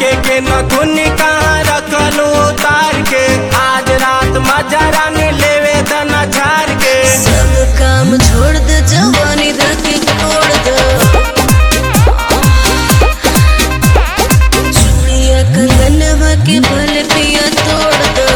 नाके के नखुन कहाँ रखलो तार के आज रात मजा रानी लेवे दना झार के सब काम छोड़ दे जवानी धके तोड़ दे चूड़िया कंगनवा के भले पिया तोड़ दे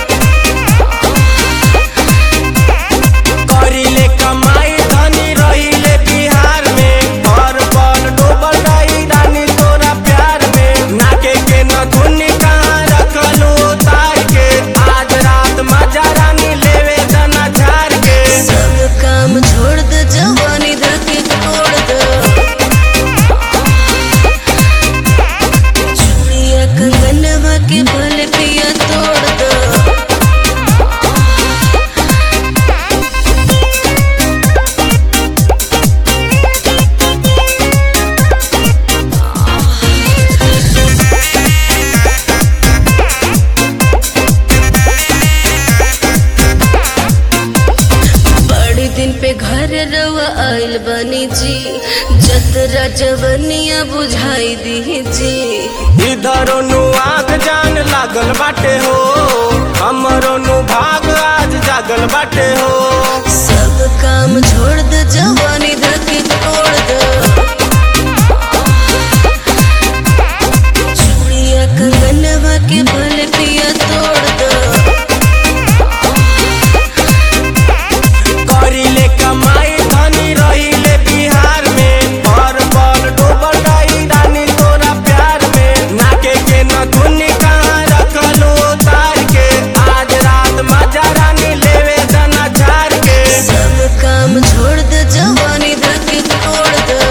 करीले कमाई धनी रहीले बिहार में हर पल डूबल रही रानी तोरा प्यार में नाके के नखुन कहाँ रखलो तार के आज रात मजा रानी लेवे दना झार के सब काम छोड़ दे जवानी धके तोड़ दे चूड़िया कंगनवा के भले पिया तोड़ दे बड़ी दिन पे घर रवा आइल बनी जी जतरा जवनिया बुझाई दी जी इधर नु आग जान लागल बाटे हो हमरो नु भाग आज जागल बाटे हो सब काम छोड़ दे जवानी धके तोड़ दे चूड़िया कंगनवा के भले पिया तोड़ दे करीले कमाई धनी रहीले बिहार में हर पल डूबल रही रानी तोरा प्यार में नाके के नखुन कहाँ रखलो तार के आज रात मजा रानी लेवे दना झार के सब काम छोड़ दे जवानी धके तोड़ दे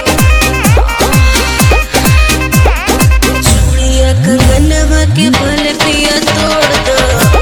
चूड़िया कंगनवा के भले पिया तोड़ दे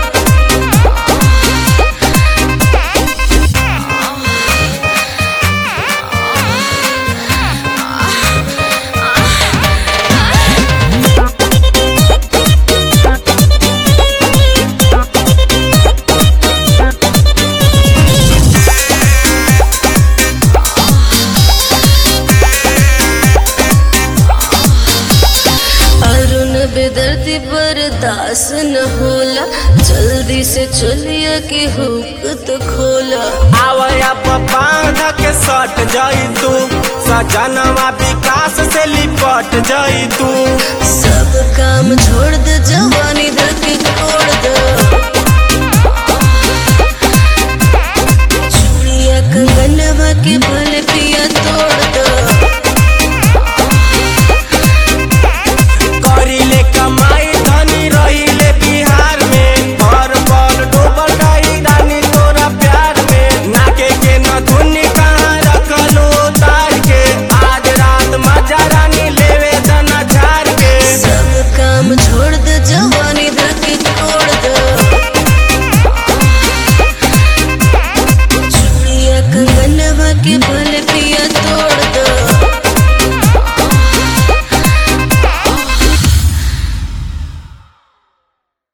अरुण बेदर्दी बर्दाश्त न होला जल्दी से चलिया के हुक तो खोला आवया बांध के सट जाई तू सजनवा विकास से लिपट जाई तू सब काम छोड़ दे जवानी